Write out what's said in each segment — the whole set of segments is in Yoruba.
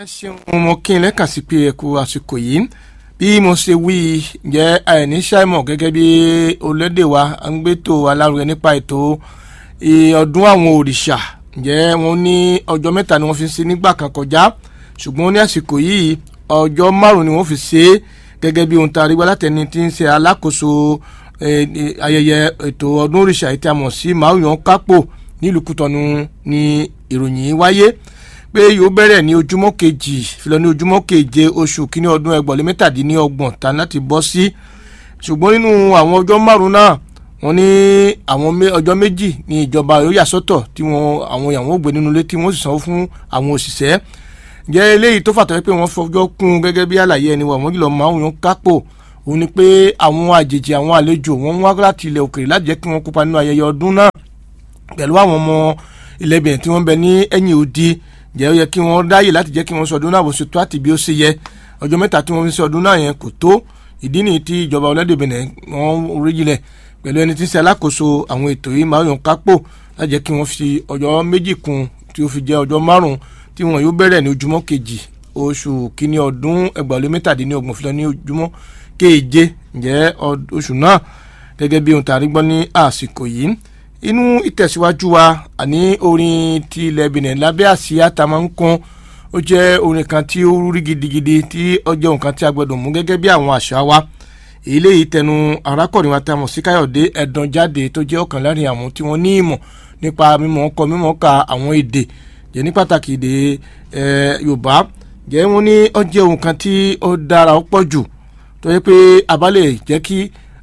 ẹ ṣeun mo kí n lẹ́kàn sí pé ẹ kú àsìkò yìí bí mo ṣe wí jẹ́ àìní ṣàìmọ̀ gẹ́gẹ́ bí olédè wa ń gbẹ́tò alárugẹ nípa ètò ọdún àwọn òrìṣà jẹ́ wọ́n ní ọjọ́ mẹ́ta ni wọ́n fi ṣe nígbà kan kọjá ṣùgbọ́n ní àsìkò yìí ọjọ́ márùn-ún ni wọ́n fi ṣe é gẹ́gẹ́ bí ohun tá a rí gbọ́ látẹni tí ń ṣe alákòóso ayẹyẹ ètò ọdún òrìṣà yìí tí a mọ̀ sí màáyàn kápò nílùú Kútọ́nù ni ìròyìn wáyé pé yóò bẹ̀rẹ̀ ní ojúmọ́ kejì filọ ní ojúmọ́ keje oṣù kínní ọdún ẹgbọ̀lé mẹ́tàdínlọ́gbọ̀n tá láti bọ́ sí ṣùgbọ́n nínú àwọn ọjọ́ márùn-ún náà wọ́n ní àwọn ọjọ́ méjì ní ìjọba yóò yà sọ́tọ̀ tí wọ́n àwọn ìyàwó gbé nínú ilé tí wọ́n sì sanwó fún àwọn òṣìṣẹ́ jẹ́ eléyìí tó fàtọ́ pé wọ́n fọjọ́ kún gẹ́gẹ́ bí àlàyé ẹni wà wọ́n jùlọ máa ń yan kápò òun ni pé àwọn àjèjì àwọn àlejò wọ́n wá láti ilẹ̀ òkèèrè láti jẹ́ kí wọ́n kópa nínú ayẹyẹ ọdún náà pẹ̀lú àwọn ọmọ ilẹ̀ Benin tí wọ́n bẹ ní ẹ̀yìn odi jẹ́ ó yẹ kí wọ́n dáyè láti jẹ́ kí wọ́n sọdún náà bó ṣe tó àti bí ó ṣe yẹ ọjọ́ mẹ́ta tí wọ́n fi sọdún náà yẹn kò tó ìdí nìyí tí ìjọba orílẹ̀-èdè Benin wọ́n rí jilẹ̀ pẹ̀lú ẹni tí ń ṣe alákòóso àwọn ètò yìí máa yàn kápò láti jẹ́ kí wọ́n fi ọjọ́ méjì kún tí ó fi jẹ́ ọjọ́ márùn-ún tí wọ́n yóò bẹ̀rẹ̀ ní ojúmọ́ kejì oṣù kínní ọdún ẹgbàálé mẹ́tàdínlọ́gbọ̀n fi lọ ní ojúmọ́ keje ǹjẹ́ oṣù náà gẹ́gẹ́ bí ohun tàrí gbọ́ ní àsìkò yìí inú ìtẹ̀síwájú wa àní orin ti ilẹ̀ Benin lábẹ́ àsíá tá a máa ń kún ó jẹ́ orin kan tí ó rí gidigidi tí ó jẹ́ nǹkan tí a gbọ́dọ̀ mú gẹ́gẹ́ bí àwọn àṣà wa eléyìí tẹnu arákùnrin wa tá a mọ̀ sí Káyọ̀dé ẹ̀dàn jáde tó jẹ́ ọ̀kan láàrin àwọn tí wọ́n ní ìmọ̀ nípa mímọ̀ ọkọ mímọ̀ ka àwọn èdè jẹ́ ní pàtàkì èdè Yorùbá jẹ́ wọ́n ní ó jẹ́ ohun kan tí ó dára ó pọ̀ jù tó yẹ pé a bá lè jẹ́ kí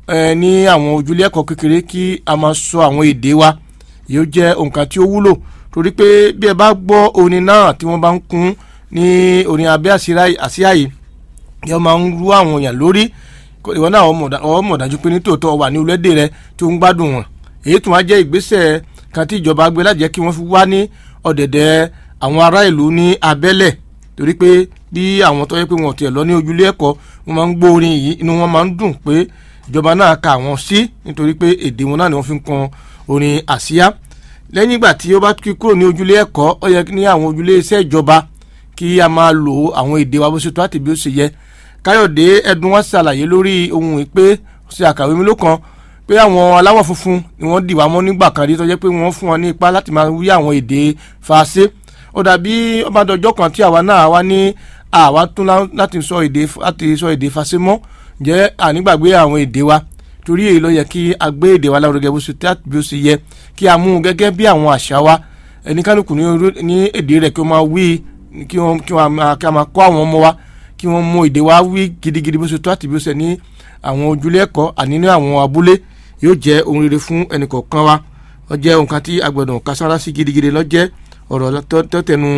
ní àwọn ojúlé ẹ̀kọ́ kékeré kí a máa sọ àwọn èdè wa yóò jẹ́ nǹkan tí ó wúlò torí pé bí ẹ bá gbọ́ orin náà tí wọ́n bá ń kún ní orin abẹ́ àsíá yìí yóò máa ń rú àwọn èèyàn lórí ìwọ náà ọ mọ̀ dájú pé nítòótọ́ wà ní orílẹ̀-èdè rẹ tí ó ń gbádùn wọn èyí tún wá jẹ́ ìgbésẹ̀ kan tí ìjọba gbé láti jẹ́ kí wọ́n fi wá ní ọ̀dẹ̀dẹ̀ àwọn ará ìlú ní abẹ́lẹ̀ torí pé bí àwọn tó yẹ pé wọn ò tiẹ̀ lọ ní ojúlé ẹ̀kọ́ wọn máa ń gbọ́ orin yìí inú wọn máa ń dùn pé ìjọba náà ka àwọn sí nítorí pé èdè wọn náà ni wọ́n fi ń kan orin àsíá lẹ́yìn ìgbà tí ó bá kí kúrò ní ojúlé ẹ̀kọ́ ó yẹ ní àwọn ojúlé iṣẹ́ ìjọba kí a máa lo àwọn èdè wa bó ṣe tó àti bí ó ṣe yẹ káyọ̀dé ẹ̀dùn wá ṣàlàyé lórí ohun ìpè ṣe àkàwé mi ló kan pé àwọn aláwọ̀ funfun ni wọ́n dì wá mọ́ nígbà kan rí tó jẹ́ pé wọ́n fún wọn ní ipá láti máa wí àwọn èdè faransé ó dàbí ọbàdànjọ́ kan tí àwa náà wá ní àwa tún láti sọ èdè láti sọ èdè faransé mọ́ jẹ́ ànígbàgbé àwọn èdè wa torí èyí ló yẹ kí a gbé èdè wa lárugẹ bó ṣe tí bí ó ṣe yẹ kí a mú un gẹ́gẹ́ bí àwọn àṣà wa ẹnikánukù ní èdè rẹ̀ kí wọ́n máa wí kí wọ́n máa kọ́ àwọn ọmọ wa kí wọ́n mú èdè wa wí gidigidi bó ṣe tó àti bí ó ṣe ní àwọn ojúlé ẹ̀kọ́ àní ní àwọn abúlé yóò jẹ́ ohun rere fún ẹnìkọ̀ọ̀kan wa ó jẹ́ ohun kan tí a gbọ́dọ̀ kására sí gidigidi lọ́jẹ́ ọ̀rọ̀ tó tẹnu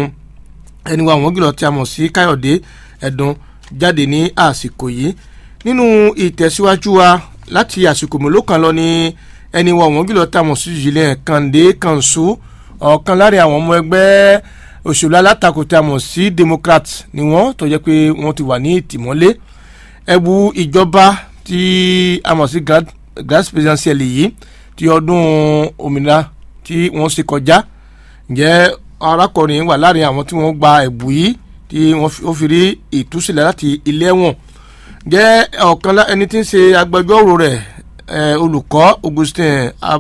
ẹni wa àwọn gílọ̀ tí a mọ̀ sí Káyọ̀dé Ẹ̀dùn jáde ní àsìkò yìí nínú ìtẹ̀síwájú wa láti àsìkò mélòó kan lọ ní ẹni wa àwọn gílọ̀ tí a mọ̀ sí Julien Kàndé Kànṣó ọ̀kan láàrin àwọn ọmọ ẹgbẹ́ òṣèlú alátakò tí a mọ̀ sí democrat ni wọ́n tó jẹ́ pé wọ́n ti wà ní ìtìmọ́lé ẹ̀bù ìjọba tí a mọ̀ sí grass presidential yìí ti ọdún òmìnira tí wọ́n ṣe kọjá ǹjẹ́ arákùnrin wà láàrin àwọn tí wọ́n gba ẹ̀bù yìí tí wọ́n fi rí ìtúsílẹ̀ láti ilé ẹ̀wọ̀n ǹjẹ́ ọ̀kan ẹni tí ń ṣe agbẹjọ́rò rẹ̀ olùkọ́ Augustin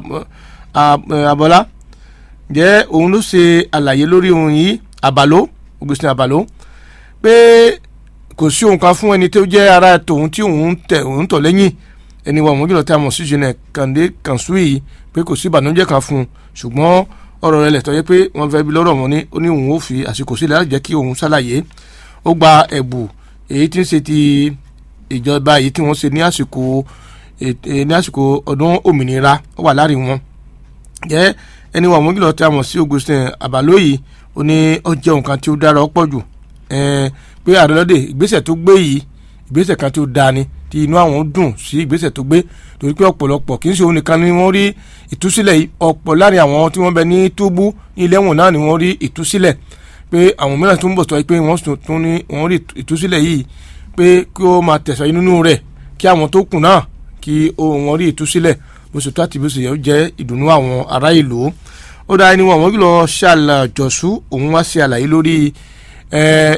Abọ́lá jẹ́ òun ló ṣe àlàyé lórí ohun yìí àbàló Augustin àbàló pé kò sí ohun kan fún ẹni tó jẹ́ ara tòun tí òun tẹ̀ òun tọ̀ lẹ́yìn ẹni wa òun jùlọ tí a mọ̀ sí Julien Kàndé Kànṣó yìí pé kò sí ìbànújẹ́ kan fún un ṣùgbọ́n ọ̀rọ̀ rẹ̀ lẹ̀ tọ́ yẹ pé wọ́n fẹ́ bí lọ́rọ̀ wọn ní ó ní òun ó fi àsìkò sílẹ̀ láti jẹ́ kí òun ṣàlàyé ó gba ẹ̀bù èyí tí ń ṣe ti ìjọba èyí tí wọ́n ṣe ní àsìkò ní àsìkò ọdún òmìnira ó wà láàrin wọn jẹ́ ẹni wà wọ́n kìlọ̀ tí a mọ̀ sí Augustin Àbálòyè ó ní ó jẹ́ nǹkan tí ó dára ọ̀pọ̀ jù pé àdọ́lọ́dẹ ìgbésẹ̀ tó gbé yìí ìgbésẹ̀ kan tí ó dáa ni tí inú àwọn dùn sí ìgbésẹ̀ tó gbé torí pé ọ̀pọ̀lọpọ̀ kì í ṣe òun nìkan ni wọ́n rí ìtúsílẹ̀ ọ̀pọ̀ láàrin àwọn tí wọ́n bẹ ní túbú ní ilé ẹ̀wọ̀n náà ni wọ́n rí ìtúsílẹ̀ pé àwọn mìíràn tó ń bọ̀ sọ pé wọ́n tún ní wọ́n rí ìtúsílẹ̀ yìí pé kí ó máa tẹ̀sọ̀ nínú rẹ̀ kí àwọn tó kù náà kí wọ́n rí ìtúsílẹ̀ bó ṣe tó àti bó ṣe yẹ ó jẹ́ ìdùnnú àwọn ará ìlú ó dáa ẹni wọn àwọn kìlọ̀ ṣàlàjọ̀sù òun wá ṣe àlàyé lórí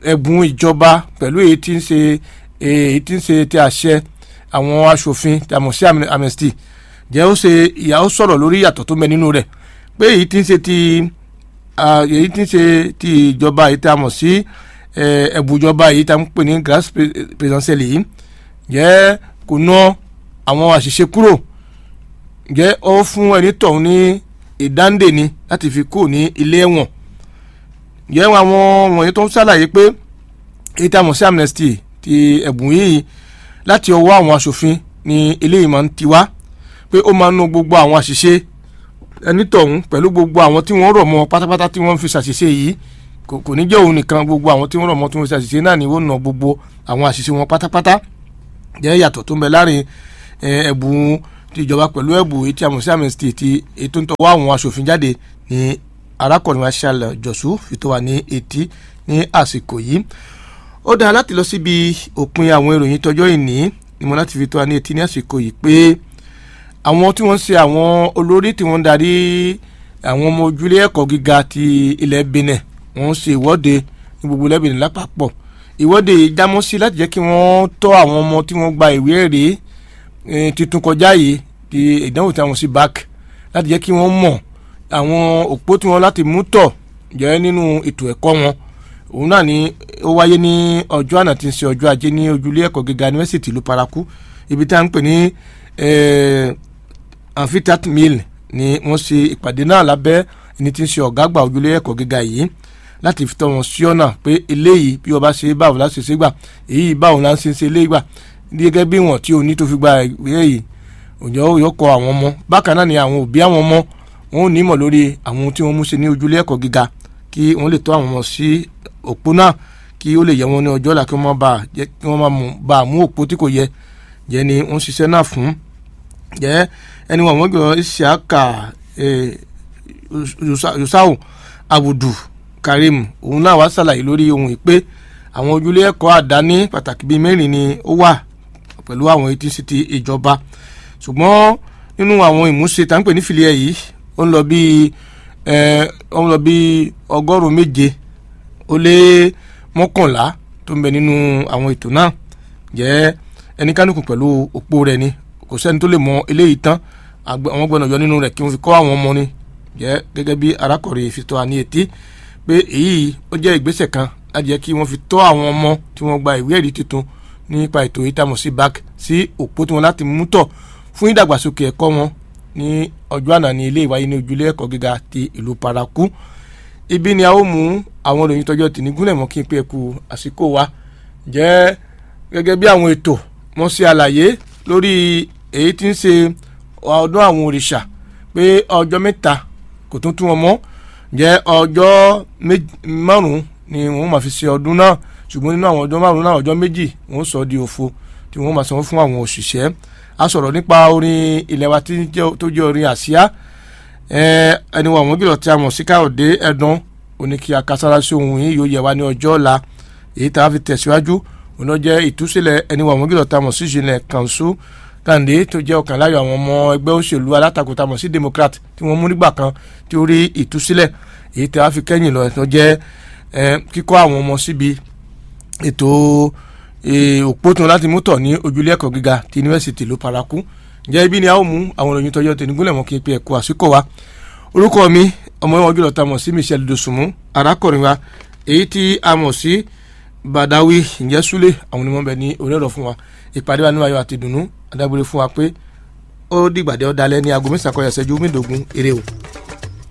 ẹ̀bùn ìjọba pẹ̀lú èyí tí ń ṣe èyí tí ń ṣe ti àṣẹ àwọn aṣòfin tí a mọ̀ sí amnesty jẹ́ ó ṣe ìyàwó sọ̀rọ̀ lórí ìyàtọ̀ tó mẹ́ nínú rẹ̀ pé èyí tí ń ṣe ti èyí tí ń ṣe ti ìjọba èyí tí a mọ̀ sí ẹ̀bùn ìjọba èyí tí a ń pè ní grass presidential yìí jẹ́ kò ná àwọn àṣìṣe kúrò jẹ́ ó fún ẹni tọ̀hún ní ìdáǹdè ni láti fi kúrò ní ilé ẹ̀wọ̀n jẹ́ àwọn wọ̀nyí tó ń ṣàlàyé pé èyí tí a mọ̀ sí amnesty ti ẹ̀bùn yìí láti ọwọ́ àwọn aṣòfin ni eléyìí máa ń ti wá pé ó máa ń nu gbogbo àwọn àṣìṣe ẹni tọ̀hún pẹ̀lú gbogbo àwọn tí wọ́n rọ̀ mọ́ pátápátá tí wọ́n fi ṣàṣìṣe yìí kò ní jẹ́ òun nìkan gbogbo àwọn tí wọ́n rọ̀ mọ́ tí wọ́n fi ṣàṣìṣe náà ni ó nà gbogbo àwọn àṣìṣe wọn pátápátá jẹ́ yàtọ̀ tó ń bẹ láàrin ẹ̀bùn ti ìjọba pẹ̀lú ẹ̀bùn etí àmọ̀sí amnesty ti ètò ń tọwọ́ àwọn aṣòfin jáde ní arákùnrin Marshal Jọ̀sù fi tó wà ní etí ní àsìkò yìí ó dáa láti lọ síbi òpin àwọn ìròyìn tọjọ́ ìní ni mo láti fi tó wà ní etí ní àsìkò yìí pé àwọn tí wọ́n ṣe àwọn olórí tí wọ́n ń darí àwọn ọmọ ojúlé ẹ̀kọ́ gíga ti ilẹ̀ Benin wọ́n ṣe ìwọ́de ní gbogbo ilẹ̀ Benin lápapọ̀ ìwọ́de yìí jámọ́ sí láti jẹ́ kí wọ́n tọ́ àwọn ọmọ tí wọ́n gba ìwé ẹ̀rí titun kọjá yìí di ìdánwò tí wọ́n sí bac láti jẹ́ kí wọ́n mọ̀ àwọn òpó tí wọ́n láti mú tọ̀ jẹ́ nínú ètò ẹ̀kọ́ wọn òun náà ni ó wáyé ní ọjọ́ àná tí ń ṣe ọjọ́ ajé ní ojúlé ẹ̀kọ́ gíga yunifásitì ìlú paraku ibi tí a ń pè ní amphitheat mill ni wọ́n ṣe ìpàdé náà lábẹ́ ẹni tí ń ṣe ọ̀gá àgbà ojúlé ẹ̀kọ́ gíga yìí láti fi tọ́ wọn sí ọ̀nà pé eléyìí bí ọba ṣe báwo láti ṣe gbà èyí báwo la ń ṣe ṣe eléyìí gbà gẹ́gẹ́ bí wọ́n tí o ní tó fi gba ìwé yìí òjò yóò kọ àwọn ọmọ bákan náà ni àwọn òbí àwọn ọmọ wọn ò nímọ̀ lórí àwọn tí wọ́n mú ṣe ní ojúlé ẹ̀kọ́ gíga kí wọ́n lè tọ́ àwọn ọmọ sí òpó náà kí ó lè yẹ wọn ní ọjọ́ ọ̀la kí wọ́n bá jẹ́ kí wọ́n bá mú òpó tí kò yẹ jẹ́ ni wọ́n ṣiṣẹ́ náà fún jẹ́ ẹni wọn àwọn gbọ́dọ̀ Isiaka Yusau Abudu Karim òun náà wá ṣàlàyé lórí ohun ìpè àwọn ojúlé ẹ̀kọ́ àdáni pàtàkì bíi mẹ́rin ni ó wà pẹ̀lú àwọn etí sí ti ìjọba ṣùgbọ́n nínú àwọn ìmúṣe tá ń pè ní fìlíẹ̀ yìí ó ń lọ bíi ó ń lọ bíi ọgọ́rùn-ún méje ó lé mọ́kànlá tó ń bẹ nínú àwọn ètò náà jẹ́ ẹnikánukù pẹ̀lú òpó rẹ̀ ni kò sẹ́ni tó lè mọ eléyìí tán àwọn gbọ́dọ̀ yọ nínú rẹ̀ kí wọ́n fi kọ́ àwọn ọmọ ni jẹ́ gẹ́gẹ́ bí arákùnrin fi tó wa ní etí pé èyí ó jẹ́ ìgbésẹ̀ kan láti jẹ́ kí wọ́n fi tọ́ àwọn ọmọ tí wọ́n gba ìwé ẹ̀rí tuntun nípa ètò ìtàmọ̀ sí bac sí òpó tí wọ́n láti mú tọ̀ fún ìdàgbàsókè ẹ̀kọ́ wọn ní ọjọ́ àná ní ilé ìwáyé ní ojúlé ẹ̀kọ́ gíga ti ìlú paraku ibi ni a ó mú àwọn ìròyìn tọjọ́ tì ní gúnlẹ̀ mọ́ kí n pé ẹ̀kú àsìkò wa jẹ́ gẹ́gẹ́ bí àwọn ètò wọ́n ṣe àlàyé lórí èyí tí ń ṣe ọdún àwọn òrìṣà pé ọjọ́ mẹ́ta kò tún tún wọn mọ́ jẹ́ ọjọ́ márùn-ún ni wọ́n máa fi ṣe ọdún náà ṣùgbọ́n nínú àwọn ọjọ́ márùn-ún náà ọjọ́ méjì wọ́n sọ di òfo tí wọ́n máa sanwó fún àwọn òṣìṣẹ́ a sọ̀rọ̀ nípa orin ilẹ̀ wa tó jẹ́ orin àsíá ẹni wọn àwọn gílọ̀ tí a mọ̀ sí káyọ̀dé ẹ̀dán òní kí akasára sí ohun yìí yóò yẹ wá ní ọjọ́ ọ̀la èyí tá a fi tẹ̀síwájú òun náà jẹ́ ìtúsílẹ̀ ẹni wọn àwọn gílọ̀ tí a mọ̀ sí ìṣẹ̀lẹ̀ kànṣú kàǹdé tó jẹ́ ọ̀kan láyọ̀ àwọn ọmọ ẹgbẹ́ òṣèlú alátakò tá a mọ̀ sí democrat tí wọ́n mú nígbà kan tí ó rí ìtúsílẹ̀ èyí tí a fi kẹ́yìn lọ tó jẹ́ kíkọ́ àwọn ọmọ síbi ètò òpó tí wọn láti mú tọ̀ ní ojúlé ẹ̀kọ́ gíga ti yunifásitì ló paraku ǹjẹ́ ibi ni a ó mú àwọn ìròyìn tọjọ́ tẹ̀ nígúnlẹ̀ mọ́ kí n pe ẹ̀kọ́ àsìkò wa orúkọ mi ọmọ ìwọ̀n jùlọ ta mọ̀ sí Michelle Dosunmu arákùnrin wa èyí tí a mọ̀ sí Badawi ǹjẹ́ Súlẹ̀ àwọn onímọ̀ bẹ̀ ní orí ọ̀rọ̀ fún wa ìpàdé wa nínú ayọ̀ àti ìdùnnú adágbére fún wa pé ó dìgbàdé ọ̀dàlẹ̀ ní aago mẹ́sàn-án kọjá ìṣẹ́jú mẹ́ẹ̀ẹ́dógún eré o.